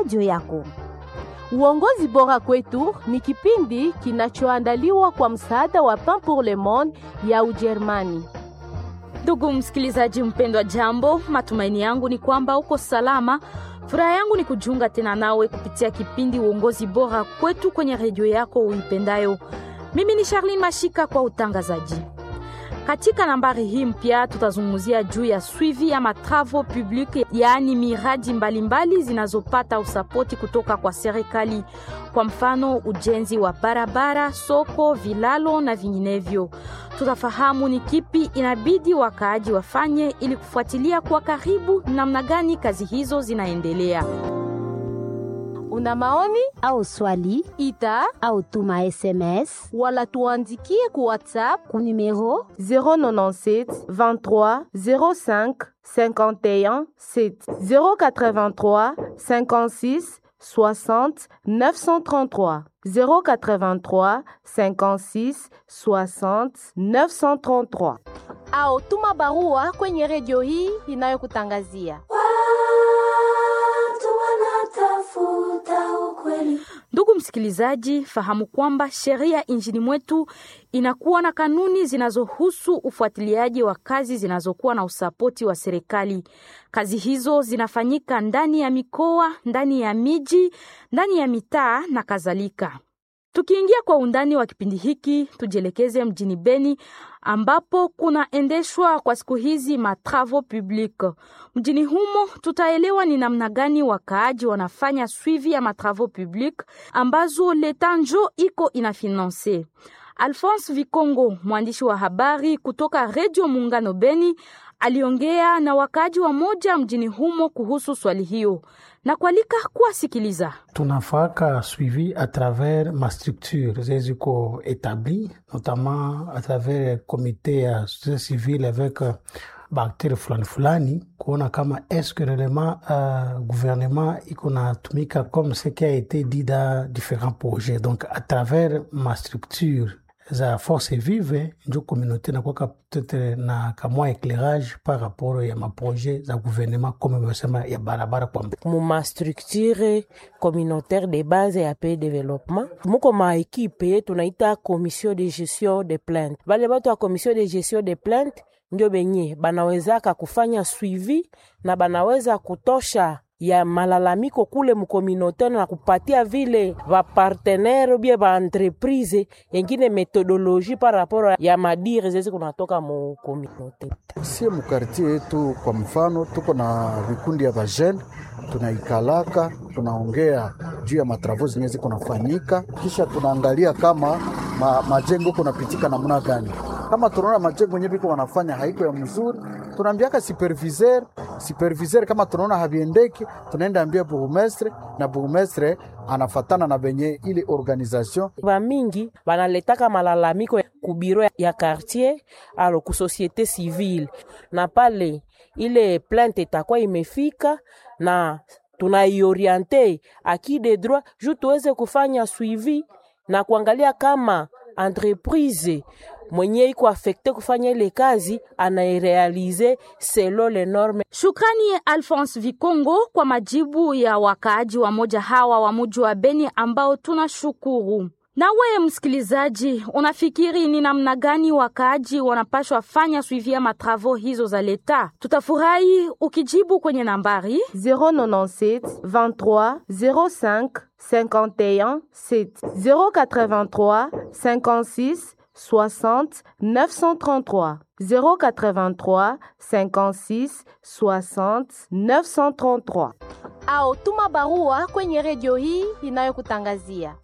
redio yako. Uongozi bora kwetu ni kipindi kinachoandaliwa kwa msaada wa Pain pour le Monde ya Ujerumani. Ndugu msikilizaji mpendwa, jambo. Matumaini yangu ni kwamba uko salama. Furaha yangu ni kujiunga tena nawe kupitia kipindi uongozi bora kwetu kwenye redio yako uipendayo. Mimi ni Charlene Mashika kwa utangazaji. Katika nambari hii mpya tutazungumzia juu ya suivi ya matravo public, yaani miradi mbalimbali zinazopata usapoti kutoka kwa serikali, kwa mfano ujenzi wa barabara, soko, vilalo na vinginevyo. Tutafahamu ni kipi inabidi wakaaji wafanye ili kufuatilia kwa karibu namna gani kazi hizo zinaendelea. Una maoni Au swali ita au tuma SMS wala tuandikie ku WhatsApp ku numero 097 23 05 51 7 083 56 60 933 083 56 60 933 au tuma barua kwenye redio hii inayokutangazia. Watu wanatafuta ukweli. Ndugu msikilizaji, fahamu kwamba sheria nchini mwetu inakuwa na kanuni zinazohusu ufuatiliaji wa kazi zinazokuwa na usapoti wa serikali. Kazi hizo zinafanyika ndani ya mikoa, ndani ya miji, ndani ya mitaa na kadhalika. Tukiingia kwa undani wa kipindi hiki, tujielekeze mjini Beni ambapo kunaendeshwa kwa siku hizi matravo public. Mjini humo tutaelewa ni namna gani wakaaji wanafanya suivi ya matravo public ambazo leta njo iko inafinanse. Alphonse Vikongo, mwandishi wa habari kutoka Redio Muungano Beni, aliongea na wakaaji wa moja mjini humo kuhusu swali hiyo na kualika kuwasikiliza. tunafaka suivi à travers ma structure zeziko établi notamment à travers comité ya société civile avec uh, baaktere fulani fulani kuona kama est-ce que réellement uh, gouvernement iko natumika comme ce qui a été dit dans différents projets donc à travers ma structure za force vive njo communauté nakwaka peut-être na kamwa éclairage par rapport ya maprojet za gouvernement comme mesema ya barabara kwa muma structure communautaire de base ya pe développement muko ma ekipe tunaita commission de gestion de plainte bale batu ya commission de gestion de plainte ndio benye banawezaka kufanya suivi na banaweza kutosha ya malalamiko kule mukommunautaire na kupatia vile vapartenere bie vaentreprise yengine metodologie par rapport ya madire zezi kunatoka mukommunaute Sie mukartie yetu kwa mfano, tuko na vikundi ya vajene, tunaikalaka tunaongea juu ya matravo zenye ziko nafanyika, kisha tunaangalia kama ma, majengo kunapitika namna gani. Kama tunaona majengo yenye viko wanafanya haiko ya mzuri, tunaambiaka superviseur. Superviseur kama tunaona haviendeki, tunaenda ambia burgmestre na burgmestre anafatana na benye ile organisation vamingi vanaletaka malalamiko ku biro ya quartier alo ku société civile na pale ile plainte itakuwa imefika na tunaioriente aki de droit juu tuweze kufanya suivi na kuangalia kama entreprise mwenye iko afekte kufanya ile kazi anairealize selo le norme. Shukrani Alphonse Vikongo kwa majibu ya wakaaji wa moja hawa wa muji wa Beni ambao tunashukuru. Na wewe msikilizaji, unafikiri ni namna gani wakaaji wanapashwa fanya suivi ya matravo hizo za leta? Tutafurahi ukijibu kwenye nambari 097 23 05 51 7 083 56 60 933 083 56 60 933 au tuma barua kwenye redio hii inayokutangazia.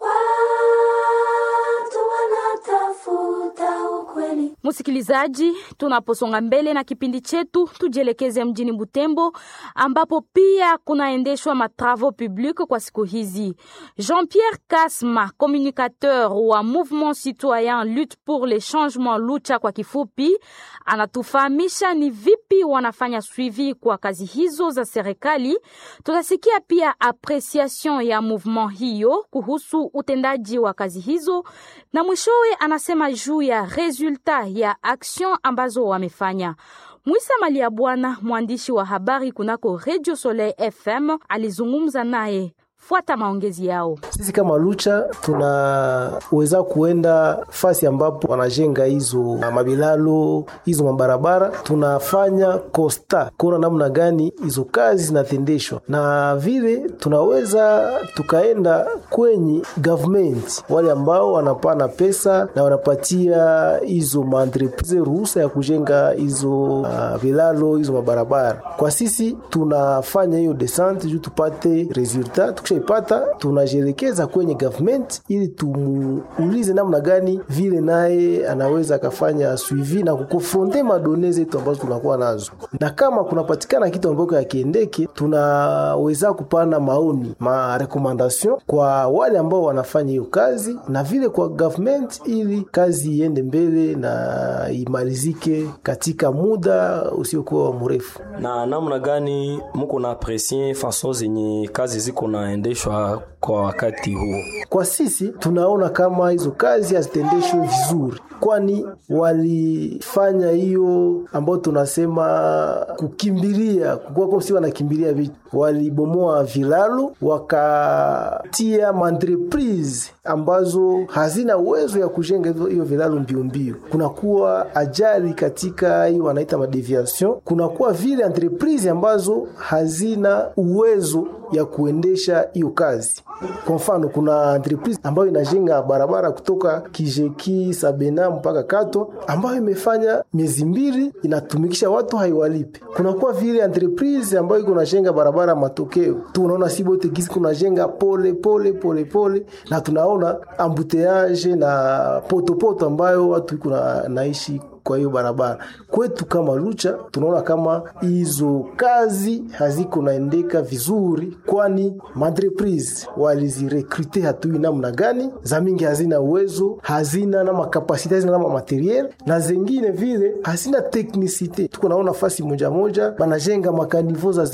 Watu wanatafuta ukweli. Msikilizaji, tunaposonga mbele na kipindi chetu, tujielekeze mjini Butembo ambapo pia kunaendeshwa matravo public kwa siku hizi. Jean-Pierre Kasma, communicateur wa Mouvement Citoyen Lutte pour le Changement, Lucha kwa kifupi, anatufahamisha ni vipi wanafanya suivi kwa kazi hizo za serikali. Tutasikia pia apreciation ya mouvement hiyo kuhusu utendaji wa kazi hizo, na mwishowe anasema juu ya resulta ya action ambazo wamefanya. Mwisa Malia Bwana, mwandishi wa habari kunako Radio Soleil FM, alizungumza naye Fuata maongezi yao. Sisi kama Lucha tunaweza kuenda fasi ambapo wanajenga hizo mabilalo hizo mabarabara, tunafanya kosta kuona namna gani hizo kazi zinatendeshwa, na vile tunaweza tukaenda kwenye government, wale ambao wanapana pesa na wanapatia hizo maentreprise ruhusa ya kujenga hizo uh, vilalo hizo mabarabara. Kwa sisi tunafanya hiyo descente juu tupate resultat, tukishaipata tunajielekeza kwenye government ili tumuulize namna gani vile naye anaweza akafanya suivi na kukonfronte madone zetu ambazo tunakuwa nazo, na kama kunapatikana kitu ambacho yakiendeke, tunaweza kupana maoni ma recommendation kwa wale ambao wanafanya hiyo kazi na vile kwa government, ili kazi iende mbele na imalizike katika muda usiokuwa mrefu. Na namna gani muko na apresie fason zenye kazi ziko naendeshwa kwa wakati huo? Kwa sisi tunaona kama hizo kazi hazitendeshwe vizuri, kwani walifanya hiyo ambayo tunasema kukimbilia, kukuwa si wanakimbilia vitu, walibomoa vilalo wakatia maentreprise ambazo hazina uwezo ya kujenga hiyo vilalo mbio mbio, kunakuwa ajali katika hiyo wanaita madeviation, kunakuwa vile entreprise ambazo hazina uwezo ya kuendesha hiyo kazi. Kwa mfano, kuna entreprise ambayo inajenga barabara kutoka Kijeki Sabena mpaka Kato, ambayo imefanya miezi mbili inatumikisha watu haiwalipe. Kunakuwa vile entreprise ambayo iko najenga barabara, matokeo tunaona si bote gisi kunajenga pole pole pole pole, na tunaona ambuteage na potopoto ambayo watu iko naishi kwa hiyo barabara kwetu kama Lucha tunaona kama hizo kazi haziko naendeka vizuri, kwani maentreprise walizirekrute hatui namna gani, za mingi hazina uwezo, hazina na makapasite, hazina na materiel, na zengine vile hazina teknisite. Tuko naona fasi moja moja banajenga makanivo za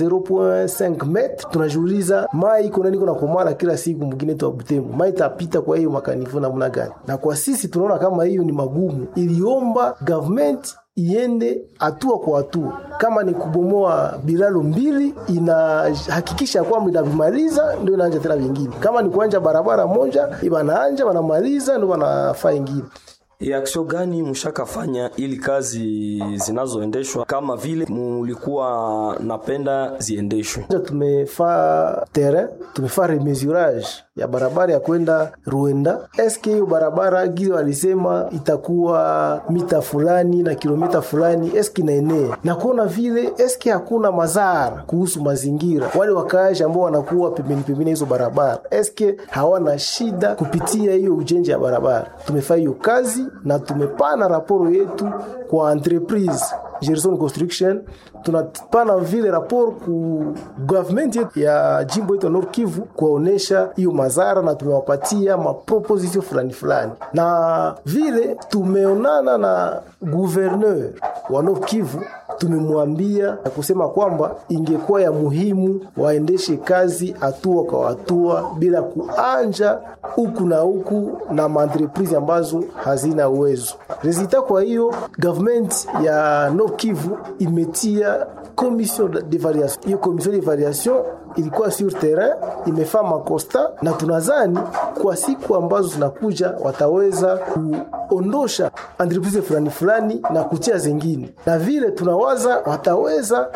0.5 metre, tunajiuliza mai iko nani kuna komara kila siku mwingine tu Butembo, mai tapita kwa hiyo makanivo namna gani? Na kwa sisi tunaona kama hiyo ni magumu, iliomba government iende hatua kwa hatua. Kama ni kubomoa bilalo mbili, inahakikisha kwamba inavimaliza, ndio inaanja tena vingine. Kama ni kuanja barabara moja, wanaanja wanamaliza, ndio wanafaa ingine. Aksio gani mshakafanya ili kazi zinazoendeshwa kama vile mulikuwa napenda ziendeshwe? Tumefaa terrain, tumefaa remesurage ya barabara ya kwenda Ruenda. Eske hiyo barabara gizo walisema itakuwa mita fulani na kilomita fulani, eske inaenea na kuona vile, eske hakuna madhara kuhusu mazingira, wale wakaaji ambao wanakuwa pembeni pembeni hizo barabara, eske hawana shida kupitia hiyo ujenzi ya barabara. Tumefaa hiyo kazi na tumepana raporo yetu kwa entreprise Gerson Construction, tunapana vile raporo ku government yetu ya jimbo yetu ya Nord Kivu kuwaonesha hiyo madhara, na tumewapatia maproposition fulani fulani, na vile tumeonana na gouverneur wa Nord Kivu tumemwambia na kusema kwamba ingekuwa ya muhimu waendeshe kazi hatua kwa hatua bila kuanja huku na huku na maentreprise ambazo hazina uwezo resulta. Kwa hiyo government ya Nord Kivu imetia commission d'evaluation. Hiyo commission d'evaluation ilikuwa sur terrain imefaa makosta, na tunazani kwa siku ambazo zinakuja wataweza kuondosha entreprise fulani fulani na kutia zingine, na vile tunawaza wataweza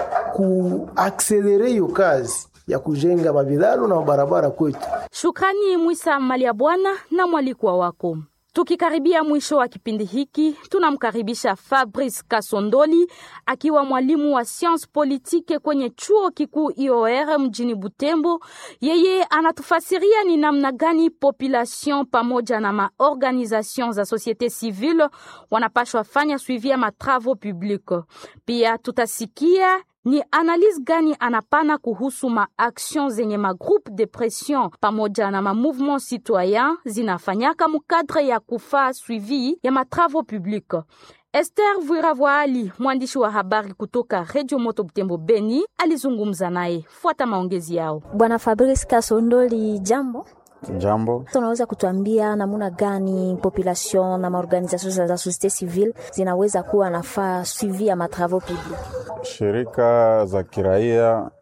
kuakselere hiyo kazi ya kujenga mabilalo na mabarabara kwetu. Shukrani Mwisa Malia Bwana na mwalikwa wako. Tukikaribia mwisho wa kipindi hiki, tunamkaribisha Fabrice Kasondoli akiwa mwalimu wa science politique kwenye chuo kikuu IOR mjini Butembo. Yeye anatufasiria ni namna gani population pamoja na maorganisation za societe civile wanapashwa fanya suivi ya matravo public. Pia tutasikia ni analyse gani anapana kuhusu maaction zenye magroupe de pression pamoja na mamouvement citoyen zinafanyaka mukadre ya kufaa suivi ya matravo public. Esther Vuiravwaali, mwandishi wa habari kutoka Radio Moto Butembo Beni, alizungumza naye. Fuata maongezi yao. Bwana Fabrice Kasondoli, jambo. Jambo. Unaweza kutuambia namna gani population na maorganisation za societe civile zinaweza kuwa nafaa suivi ya matravaux public? Shirika za kiraia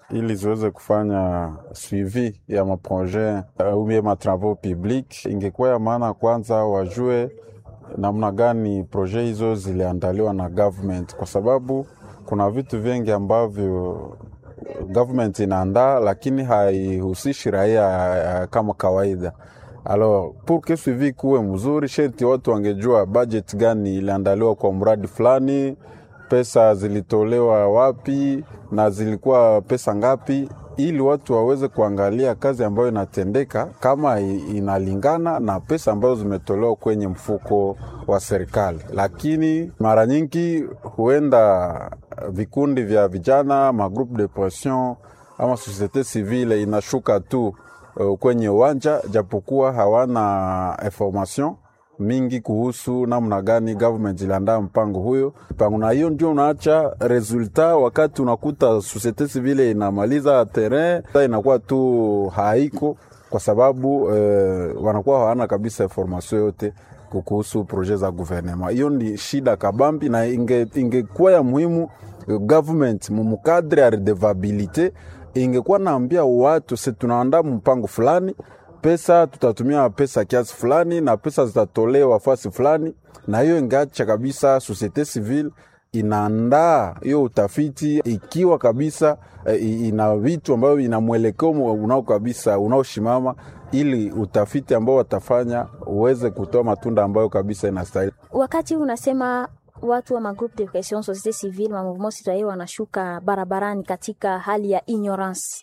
ili ziweze kufanya suivi ya maprojet au bien matravaux public. Ingekuwa ya maana kwanza wajue namna gani projet hizo ziliandaliwa na government, kwa sababu kuna vitu vingi ambavyo government inaandaa lakini haihusishi raia kama kawaida. Alors pour que suivi kuwe mzuri, sherti watu wangejua budget gani iliandaliwa kwa mradi fulani, pesa zilitolewa wapi na zilikuwa pesa ngapi, ili watu waweze kuangalia kazi ambayo inatendeka kama inalingana na pesa ambazo zimetolewa kwenye mfuko wa serikali. Lakini mara nyingi huenda vikundi vya vijana, magroupe de pression ama societe civile inashuka tu uh, kwenye uwanja, japokuwa hawana information mingi kuhusu namna gani government iliandaa mpango huyo mpango, na hiyo ndio unaacha resultat. Wakati unakuta societe civile inamaliza terrain, inakuwa tu haiko kwa sababu eh, wanakuwa hawana kabisa information yote kuhusu projet za gouvernement. Hiyo ni shida kabambi, na ingekuwa inge ya muhimu government mumukadre ya redevabilite ingekuwa naambia watu se tunaandaa mpango fulani pesa tutatumia pesa kiasi fulani na pesa zitatolewa fasi fulani, na hiyo ingacha kabisa societe civile inaandaa hiyo utafiti ikiwa kabisa ina vitu ambavyo ina mwelekeo unao kabisa unaoshimama, ili utafiti ambao watafanya uweze kutoa matunda ambayo kabisa inastahili. Wakati unasema watu wa magroupe de pression societe civile ma mouvement citoyen wanashuka barabarani katika hali ya ignorance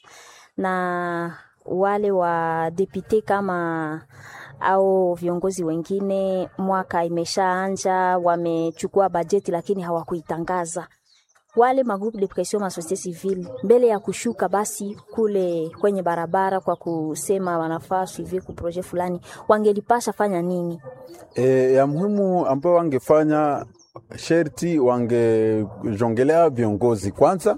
na wale wa depute kama au viongozi wengine, mwaka imeshaanja, wamechukua bajeti lakini hawakuitangaza. Wale magroupe de pression ma societe civile mbele ya kushuka basi kule kwenye barabara kwa kusema wanafaa suivi ku projet fulani, wangelipasha fanya nini? E, ya muhimu ambayo wangefanya sherti wangejongelea viongozi kwanza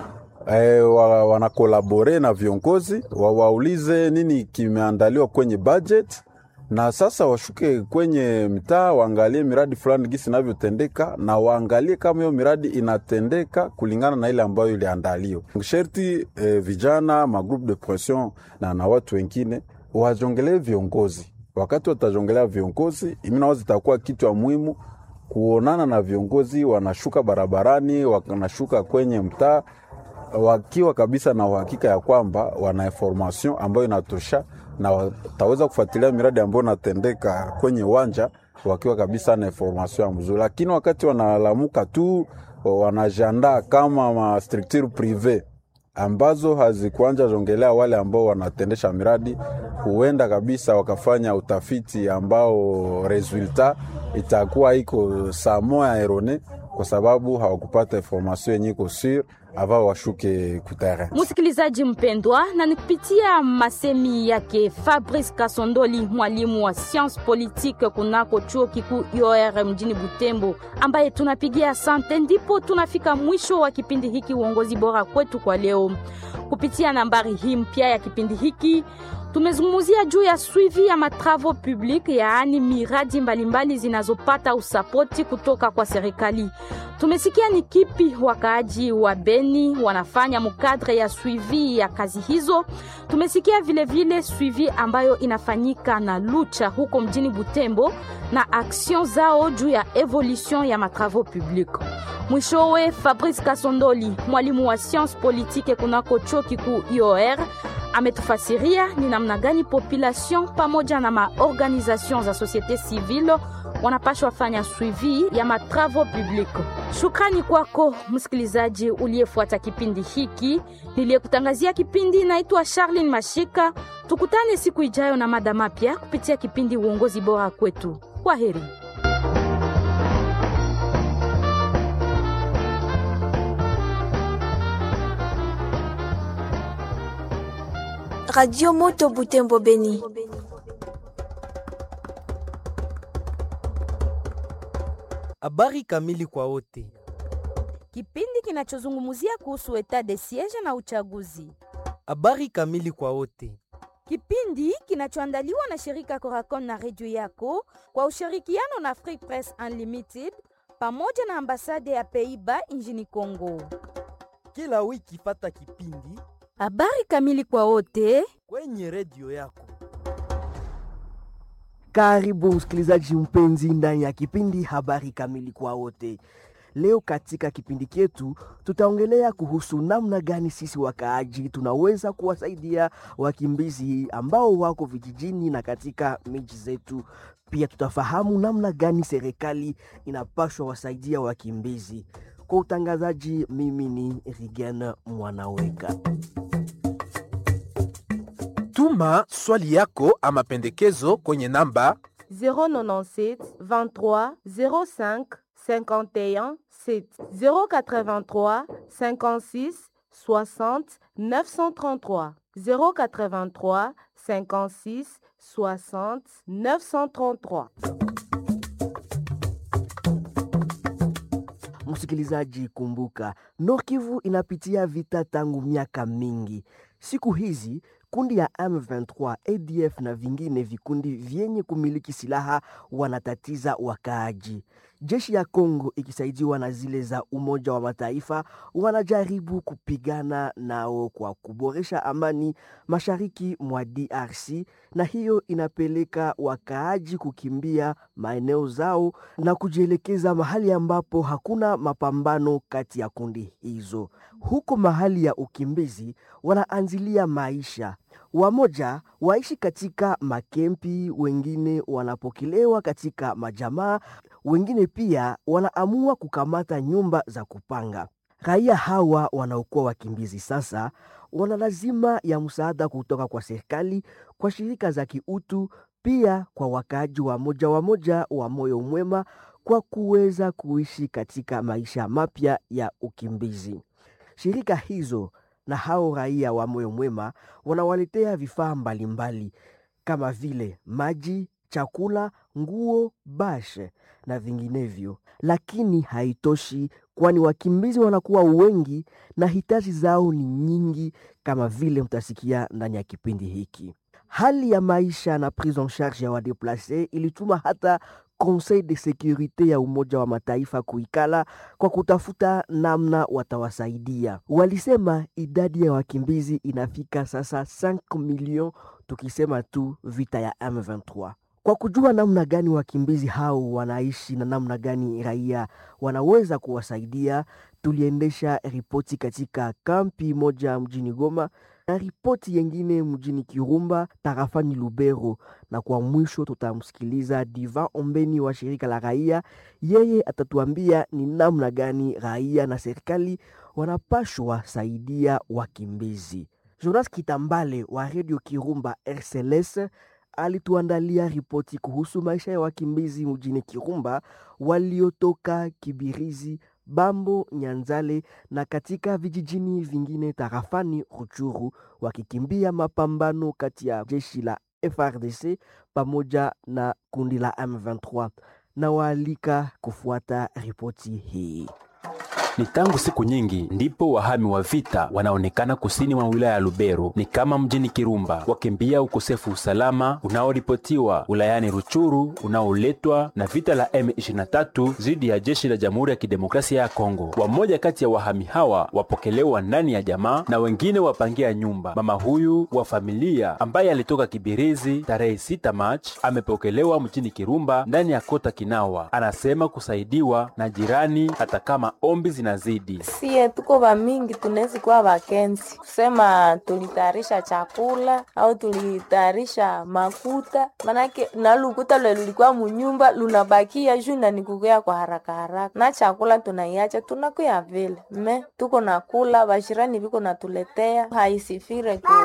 E, wa, wanakolabore na viongozi wawaulize nini kimeandaliwa kwenye budget, na sasa washuke kwenye mtaa waangalie miradi fulani gisi inavyotendeka, na waangalie kama hiyo miradi inatendeka kulingana na ile ambayo iliandaliwa. Sherti e, vijana magroupe de pression na, na watu wengine wajongelee viongozi. Wakati watajongelea viongozi, iminawazi itakuwa kitu ya muhimu kuonana na viongozi, wanashuka barabarani, wanashuka kwenye mtaa wakiwa kabisa na uhakika ya kwamba wana information ambayo inatosha na wataweza kufuatilia miradi ambayo inatendeka kwenye uwanja wakiwa kabisa na information ya mzuri. Lakini wakati wanalamuka tu wanajiandaa kama ma structure prive ambazo hazikuanja jongelea wale ambao wanatendesha miradi, huenda kabisa wakafanya utafiti ambao resultat itakuwa iko saa moya erone, kwa sababu hawakupata information yenye iko sur ava washuke kutara. Msikilizaji mpendwa, na nikupitia masemi yake Fabrice Kasondoli, mwalimu wa science politique kunako chuo kikuu IOR mjini Butembo, ambaye tunapigia asante, ndipo tunafika mwisho wa kipindi hiki uongozi bora kwetu kwa leo. Kupitia nambari hii mpya ya kipindi hiki tumezungumzia juu ya suivi ya matravo public, yaani miradi mbalimbali zinazopata usapoti kutoka kwa serikali. Tumesikia ni kipi wakaaji wa Beni wanafanya mukadre ya suivi ya kazi hizo. Tumesikia vilevile vile suivi ambayo inafanyika na Lucha huko mjini Butembo na action zao juu ya evolution ya matravo public. Mwishowe, Fabrice Kasondoli, mwalimu wa science politique kunako chuo kikuu IOR ametufasiria ni namna gani population pamoja na maorganisation za societe civile wanapashwa fanya suivi ya matravo public. Shukrani kwako msikilizaji uliyefuata kipindi hiki. Niliyekutangazia kipindi naitwa Charlene Mashika. Tukutane siku ijayo na mada mapya kupitia kipindi uongozi bora kwetu. Kwa heri. Radio Moto Butembo Beni. Habari kamili kwa wote. Kipindi kinachozungumzia kuhusu etat de siege na uchaguzi. Habari kamili kwa wote. Kipindi kinachoandaliwa na shirika Coracon na redio yako kwa ushirikiano na Free Press Unlimited pamoja na ambasade ya Pays-Bas nchini Kongo. Kila wiki fata kipindi Habari kamili kwa wote kwenye redio yako. Karibu msikilizaji mpenzi ndani ya kipindi habari kamili kwa wote. Leo katika kipindi chetu tutaongelea kuhusu namna gani sisi wakaaji tunaweza kuwasaidia wakimbizi ambao wako vijijini na katika miji zetu. Pia tutafahamu namna gani serikali inapaswa wasaidia wakimbizi. Kwa utangazaji, mimi ni Rigen Mwanaweka. Tuma swali yako ama pendekezo kwenye namba 097 23 05 51 7 083 56 60 933 083 56 60 933 Msikilizaji, kumbuka Nord Kivu inapitia vita tangu miaka mingi. Siku hizi kundi ya M23, ADF na vingine vikundi vyenye kumiliki silaha wanatatiza wakaaji. Jeshi ya Kongo ikisaidiwa na zile za Umoja wa Mataifa wanajaribu kupigana nao kwa kuboresha amani mashariki mwa DRC, na hiyo inapeleka wakaaji kukimbia maeneo zao na kujielekeza mahali ambapo hakuna mapambano kati ya kundi hizo. Huko mahali ya ukimbizi wanaanzilia maisha wamoja waishi katika makempi, wengine wanapokelewa katika majamaa, wengine pia wanaamua kukamata nyumba za kupanga. Raia hawa wanaokuwa wakimbizi sasa wana lazima ya msaada kutoka kwa serikali, kwa shirika za kiutu, pia kwa wakaaji wa moja wa moja wa moyo mwema, kwa kuweza kuishi katika maisha mapya ya ukimbizi. Shirika hizo na hao raia wa moyo mwema wanawaletea vifaa mbalimbali kama vile maji, chakula, nguo, bashe na vinginevyo, lakini haitoshi, kwani wakimbizi wanakuwa wengi na hitaji zao ni nyingi, kama vile mtasikia ndani ya kipindi hiki. Hali ya maisha na prise en charge ya wadeplace ilituma hata Conseil de Securite ya Umoja wa Mataifa kuikala kwa kutafuta namna watawasaidia. Walisema idadi ya wakimbizi inafika sasa 5 milioni, tukisema tu vita ya M23. Kwa kujua namna gani wakimbizi hao wanaishi na namna gani raia wanaweza kuwasaidia, tuliendesha ripoti katika kampi moja mjini Goma na ripoti yengine mjini Kirumba tarafani Lubero, na kwa mwisho tutamsikiliza Diva Ombeni wa shirika la raia. Yeye atatuambia ni namna gani raia na serikali wanapashwa saidia wakimbizi. Jonas Kitambale wa redio Kirumba RCLS alituandalia ripoti kuhusu maisha ya wakimbizi mjini Kirumba waliotoka Kibirizi, Bambo, Nyanzale na katika vijijini vingine tarafani Ruchuru wakikimbia mapambano kati ya jeshi la FRDC pamoja na kundi la M23 na waalika kufuata ripoti hii. Ni tangu siku nyingi ndipo wahami wa vita wanaonekana kusini mwa wilaya ya Lubero, ni kama mjini Kirumba, wakimbia ukosefu usalama unaoripotiwa wilayani Ruchuru unaoletwa na vita la M23 dhidi ya jeshi la Jamhuri ya Kidemokrasia ya Kongo. Wamoja kati ya wahami hawa wapokelewa ndani ya jamaa na wengine wapangia nyumba. Mama huyu wa familia ambaye alitoka Kibirizi tarehe 6 Machi amepokelewa mjini Kirumba ndani ya kota Kinawa. Anasema kusaidiwa na jirani hata kama ombi zinazidi. Sie tuko vamingi, tunawezi kuwa vakenzi kusema tulitayarisha chakula au tulitayarisha makuta, manake na lukuta lwe lulikuwa munyumba lunabakia juu na nikukuya kwa haraka haraka, na chakula tunaiacha tunakuya vile me tuko nakula, vashirani viko natuletea, haisifire ku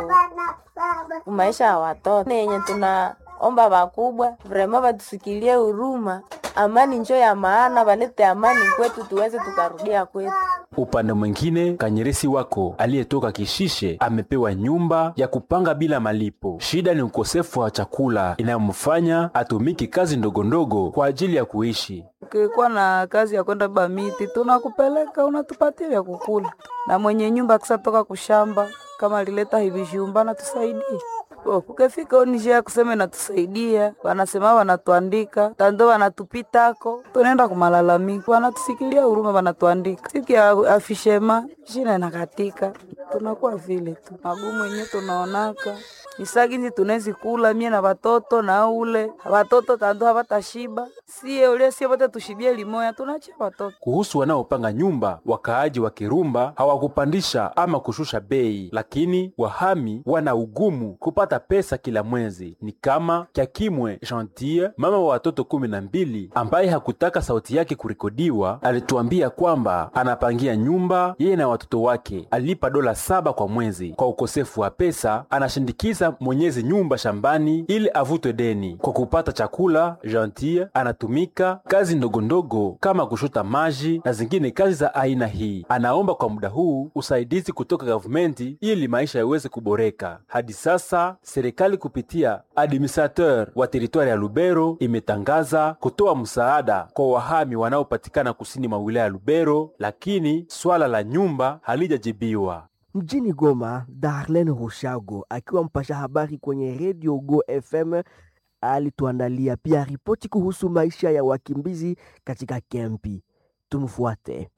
maisha ya watoto yenye tuna omba wakubwa vrema vatusikilie huruma, amani njo ya maana, valete amani kwetu tuweze tukarudia kwetu. Upande mwingine, kanyeresi wako aliyetoka Kishishe amepewa nyumba ya kupanga bila malipo. Shida ni ukosefu wa chakula inayomfanya atumiki kazi ndogondogo kwa ajili ya kuishi. Ukikuwa na kazi ya kwenda bamiti, tunakupeleka unatupatia vya kukula, na mwenye nyumba akisatoka kushamba kama alileta hivi vyumba na tusaidie Oh, kukefika onije ya kusema inatusaidia, wanasema wanatuandika tando wanatupitako, tunaenda kumalalamika, wanatusikilia huruma, wanatuandika siku ya afishema jina inakatika, tunakuwa vile tu magumu yenyewe tunaonaka isaginzi tunezi kula mie na watoto na ule watoto tando hawatashiba sie ule sie wote tushibie limoya tunacha watoto Kuhusu wanaopanga nyumba, wakaaji wa Kirumba hawakupandisha ama kushusha bei, lakini wahami wana ugumu kupata pesa kila mwezi. Ni kama Kyakimwe Gentil, mama wa watoto kumi na mbili, ambaye hakutaka sauti yake kurekodiwa, alituambia kwamba anapangia nyumba yeye na watoto wake, alipa dola saba kwa mwezi. Kwa ukosefu wa pesa, anashindikiza mwenyezi nyumba shambani ili avutwe deni. Kwa kupata chakula, Gentil anatumika kazi ndogondogo kama kushota maji na zingine kazi za aina hii. Anaomba kwa muda huu usaidizi kutoka gavumenti ili maisha yaweze kuboreka. Hadi sasa serikali kupitia administrateur wa teritwari ya Lubero imetangaza kutoa msaada kwa wahami wanaopatikana kusini mwa wilaya ya Lubero, lakini swala la nyumba halijajibiwa. Mjini Goma, Darlene Rushago akiwa mpasha habari kwenye redio Go FM alituandalia pia ripoti kuhusu maisha ya wakimbizi katika kempi. Tumfuate.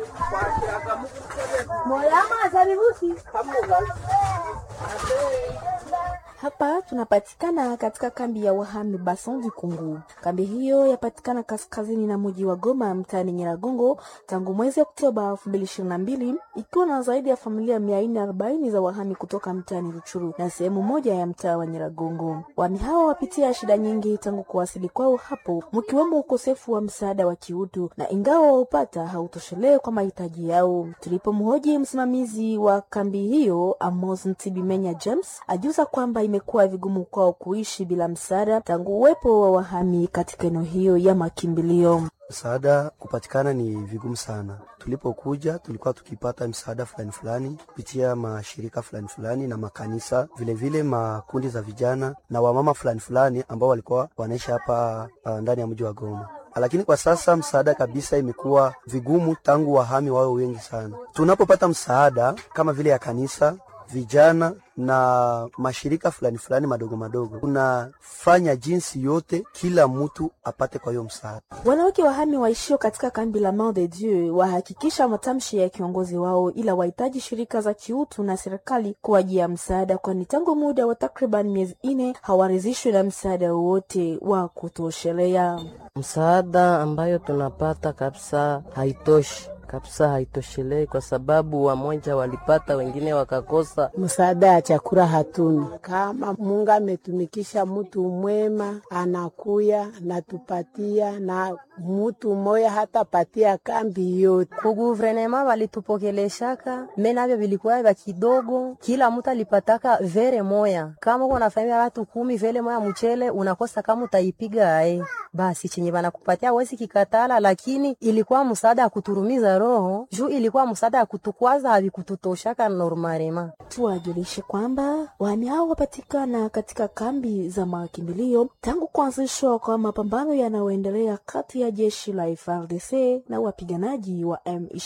Hapa tunapatikana katika kambi ya wahami Bason du Congo. Kambi hiyo yapatikana kaskazini na mji wa Goma mtaani Nyiragongo tangu mwezi Oktoba 2022 ikiwa na zaidi ya familia 440 za wahami kutoka mtaani Ruchuru na sehemu moja ya mtaa wa Nyiragongo. Wahami hao wapitia shida nyingi tangu kuwasili kwao hapo, mkiwemo ukosefu wa msaada wa kiutu na ingawa waupata hautoshelee kwa mahitaji yao. Tulipomhoji msimamizi wa kambi hiyo Amos Ntibimenya James ajuza kwamba imekuwa vigumu kwao kuishi bila msaada tangu uwepo wa wahami katika eneo hiyo ya makimbilio. Msaada kupatikana ni vigumu sana. Tulipokuja tulikuwa tukipata msaada fulani fulani kupitia mashirika fulani fulani na makanisa, vilevile vile makundi za vijana na wamama fulani fulani ambao walikuwa wanaishi hapa uh, ndani ya mji wa Goma lakini kwa sasa msaada kabisa imekuwa vigumu tangu wahami wawe wengi sana. Tunapopata msaada kama vile ya kanisa, vijana na mashirika fulani fulani madogo madogo, tunafanya jinsi yote kila mtu apate kwa hiyo msaada. Wanawake wahami waishio katika kambi la Mont de Dieu wahakikisha matamshi ya kiongozi wao, ila wahitaji shirika za kiutu na serikali kuwajia msaada, kwani tangu muda wa takriban miezi ine hawarizishwi na msaada wowote wa kutoshelea. Msaada ambayo tunapata kabisa haitoshi kabisa haitoshelei kwa sababu wamoja walipata, wengine wakakosa. Msaada ya chakula hatuni. Kama Mungu ametumikisha mtu mwema, anakuya natupatia na mutu moya hatapatia kambi yote. Kuguvernema walitupokeleshaka me navyo vilikuwa vya kidogo, kila mtu alipataka vere moya. Kama uko nafamia watu kumi, vere moya mchele unakosa kama utaipiga ae, basi chenye banakupatia wezi kikatala, lakini ilikuwa msaada ya kuturumiza roho juu ilikuwa msaada ya kutukwaza, havikututoshaka normalema. Tuwajulishe kwamba wahami hao wapatikana katika kambi za makimbilio tangu kuanzishwa kwa mapambano yanayoendelea kati ya jeshi la FARDC na wapiganaji wa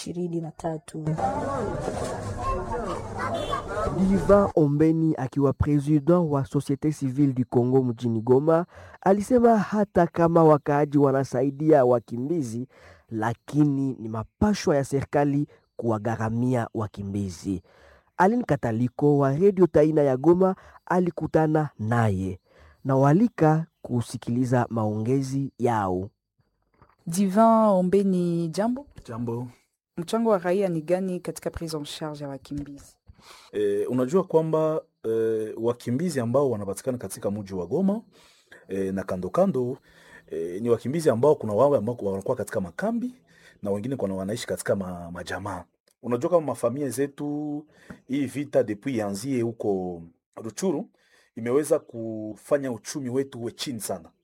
M23. Diva Ombeni akiwa president wa Societe Civile du Congo mjini Goma alisema hata kama wakaaji wanasaidia wakimbizi lakini ni mapashwa ya serikali kuwagharamia wakimbizi. Aline Kataliko wa redio Taina ya Goma alikutana naye na walika kusikiliza maongezi yao. Divan Ombeni, jambo. Jambo. Mchango wa raia ni gani katika prise en charge ya wakimbizi? E, unajua kwamba e, wakimbizi ambao wanapatikana katika mji wa Goma e, na kando kando e, ni wakimbizi ambao kuna wao ambao wanakuwa katika makambi na wengine kuna wanaishi katika ma, majamaa. Unajua kama mafamilia zetu, hii vita depuis yanzie huko Ruchuru imeweza kufanya uchumi wetu uwe chini sana,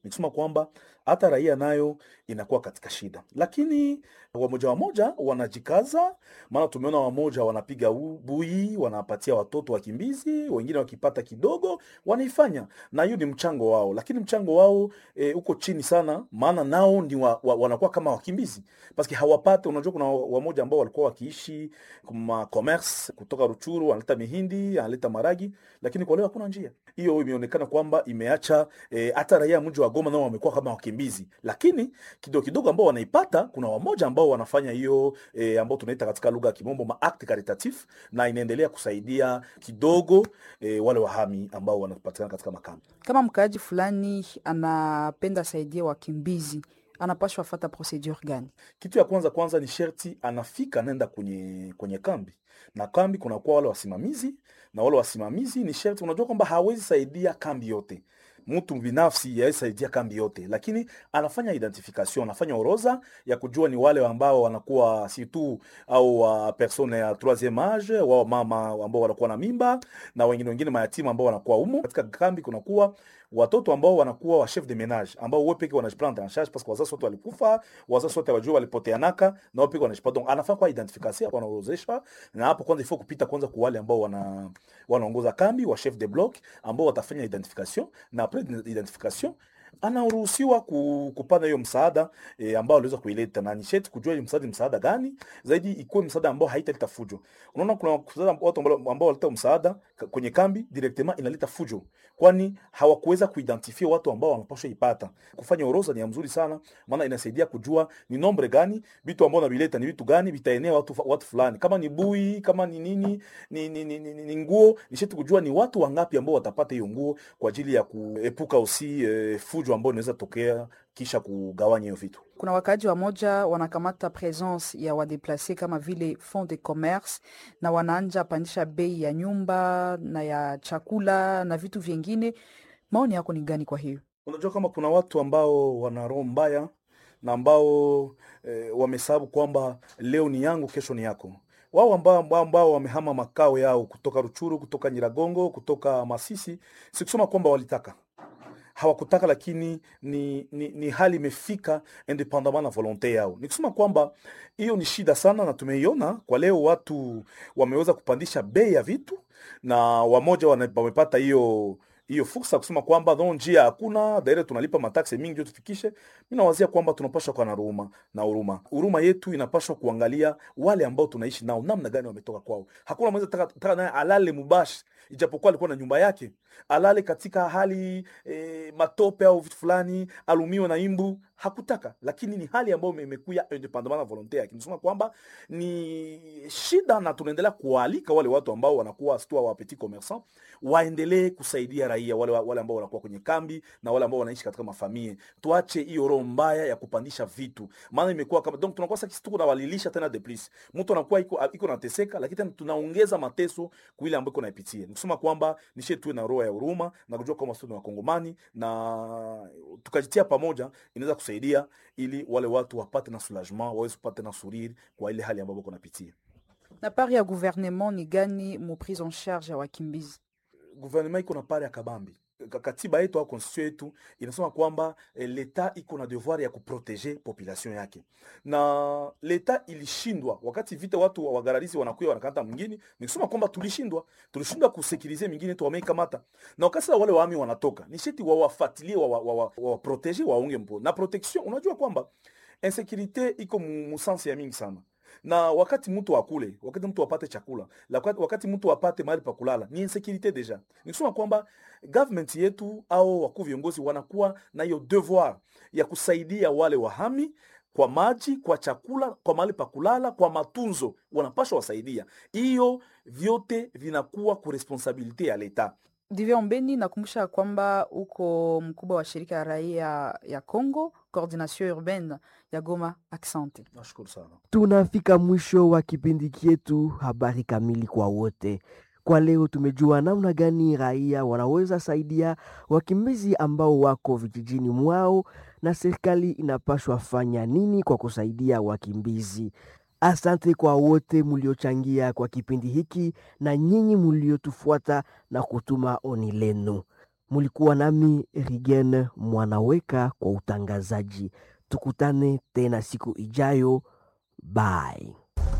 nikisema kwamba hata raia nayo inakuwa katika shida, lakini wamoja wamoja wanajikaza, maana tumeona wamoja wanapiga u- bui, wanapatia watoto wakimbizi, wengine wakipata kidogo wanaifanya, na hiyo ni mchango wao, lakini mchango wao e, uko chini sana, maana nao ni wa, wa, wanakuwa kama wakimbizi paske hawapate. Unajua, kuna wamoja ambao walikuwa wakiishi ma commerce kutoka Ruchuru, wanaleta mihindi, analeta maragi, lakini kwa leo hakuna njia hiyo. Imeonekana kwamba imeacha eh, hata raia mji wa Goma nao wamekuwa kama wakimbizi, lakini kidogo kidogo ambao wanaipata, kuna wamoja ambao wanafanya hiyo eh, ambao tunaita katika lugha ya kimombo ma act caritatif, na inaendelea kusaidia kidogo eh, wale wahami ambao wanapatikana katika makambi. Kama mkaaji fulani anapenda saidia wakimbizi, anapashwa fata procedure gani? Kitu ya kwanza kwanza ni sherti anafika anaenda kwenye kwenye kambi, na kambi kunakuwa wale wasimamizi, na wale wasimamizi ni sherti, unajua kwamba hawezi saidia kambi yote mtu binafsi yawezi saidia kambi yote, lakini anafanya identification, anafanya orodha ya kujua ni wale ambao wanakuwa si tu au wa persone ya troisieme age, wao mama ambao wanakuwa na mimba na wengine wengine mayatima ambao wanakuwa humo katika kambi. Kunakuwa watoto ambao wanakuwa wa chef de menage ambao wao peke wanajiprendre en charge parce que wazazi wote walikufa, wazazi wote wajua walipoteanaka na wao peke wanajipa. Donc anafanya kwa identification, wanaorozesha na hapo kwanza ifo kupita kwanza kwa wale ambao wana wanaongoza kambi wa chef de bloc ambao watafanya identification na après identification anaruhusiwa ku, kupana hiyo msaada e, ambao aliweza kuileta na nisheti kujua hiyo msaada ni msaada gani zaidi, ikuwe msaada ambao haitaleta fujo. Unaona, kuna msaada watu ambao ambao waleta msaada k- kwenye kambi directement inaleta fujo, kwani hawakuweza kuidentify watu ambao wanapaswa ipata. Kufanya orodha ni ya mzuri sana, maana inasaidia kujua ni nombre gani vitu ambao navileta ni vitu gani vitaenea watu watu fulani, kama ni bui, kama ni nini, ni, ni, ni, ni, ni, ni nguo, nisheti kujua ni watu wangapi ambao watapata hiyo nguo kwa ajili ya kuepuka usi eh, fujo ambao inaweza tokea kisha kugawanya hiyo vitu. Kuna wakaaji wamoja wanakamata presence ya wadeplase kama vile fond de commerce na wanaanja pandisha bei ya nyumba na ya chakula na vitu vyengine. Maoni yako ni gani kwa hiyo? Unajua kama kuna watu ambao wana roho mbaya na ambao eh, wamesababu kwamba leo ni yangu, kesho ni yako. Wao ambao, ambao, ambao wamehama makao yao kutoka Ruchuru, kutoka Nyiragongo, kutoka Masisi, sikusema kwamba walitaka hawakutaka lakini ni, ni, ni hali imefika independamment na volonte yao. Nikusema kwamba hiyo ni shida sana, na tumeiona kwa leo, watu wameweza kupandisha bei ya vitu na wamoja wana- wamepata hiyo hiyo fursa kusema kwamba no njia hakuna daire, tunalipa mataksi mingi ndio tufikishe. Mimi nawazia kwamba tunapaswa kuwa na huruma na huruma. Huruma yetu inapaswa kuangalia wale ambao tunaishi nao namna gani wametoka kwao. Hakuna mwenza taka, taka naye alale mubashi, ijapokuwa alikuwa na nyumba yake, alale katika hali e, matope au vitu fulani, alumiwe na imbu hakutaka, lakini ni hali ambayo ime- imekuya independamment na volonte yake. Nisema kwamba ni shida, na tunaendelea kuwaalika wale watu ambao wanakuwa stua wa petit commerçant waendelee kusaidia raia wale, wale ambao wanakuwa kwenye kambi na wale ambao wanaishi katika mafamie. Tuache hiyo roho mbaya ya kupandisha vitu, maana imekuwa kama donc tunakuwa sasa tuko nawalilisha tena de plus, mtu anakuwa iko iko nateseka, lakini tena tunaongeza mateso kwa ile ambayo iko naipitia. Nikusema kwamba nishe tuwe na roho ya huruma na kujua kwamba sisi ni wakongomani na tukajitia pamoja, inaweza kusaidia ili wale watu wapate na soulagement, waweze kupata na suriri kwa ile hali ambayo wako napitia. Na pari ya gouvernement ni gani mu prise en charge ya wakimbizi? gouvernement iko na pare ya kabambi Ka- katiba yetu au constitution yetu inasema kwamba eh, leta iko na devoir ya kuprotege population yake, na leta ilishindwa wakati vita watu wa- wagararizi wanakuya wanakamata mwingine. Nikisema kwamba tulishindwa, tulishindwa kusekirize mingine tu wameikamata, na wakati sasa wale waami wanatoka ni sheti wawafatilie wawaprotege wa, wa, wa waunge mpo na protection. Unajua kwamba insekurite iko mu, mu sense ya mingi sana na wakati mtu akule, wakati mtu apate chakula, la- wakati, wakati mtu apate mahali pa kulala, ni insecurite deja. Nikisema kwamba government yetu au wakuu viongozi wanakuwa na hiyo devoir ya kusaidia wale wahami kwa maji, kwa chakula, kwa mahali pa kulala, kwa matunzo, wanapaswa wasaidia. Hiyo vyote vinakuwa ku responsabilite ya leta. Divya Ombeni, nakumbusha kwamba uko mkubwa wa shirika ya raia ya Congo, coordination urbaine ya Goma. Asante. Nashukuru sana. Tunafika mwisho wa kipindi chetu habari kamili kwa wote. Kwa leo tumejua namna gani raia wanaweza saidia wakimbizi ambao wako vijijini mwao na serikali inapaswa fanya nini kwa kusaidia wakimbizi. Asante kwa wote mliochangia kwa kipindi hiki na nyinyi mliotufuata na kutuma oni lenu. Mulikuwa nami Rigen Mwanaweka kwa utangazaji. Tukutane tena siku ijayo. Bye.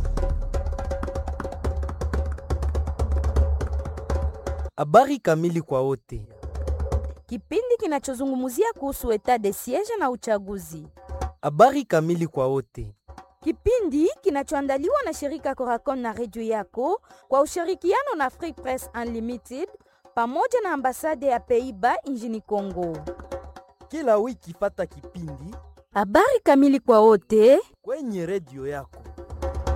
Habari kamili kwa wote. Kipindi kinachozungumzia kuhusu etat de siege na uchaguzi. Habari kamili kwa wote. Kipindi kinachoandaliwa na shirika Coracon na redio yako kwa ushirikiano na Free Press Unlimited pamoja na ambasade ya Peiba nchini Kongo. Kila wiki fata kipindi Habari kamili kwa wote kwenye redio yako.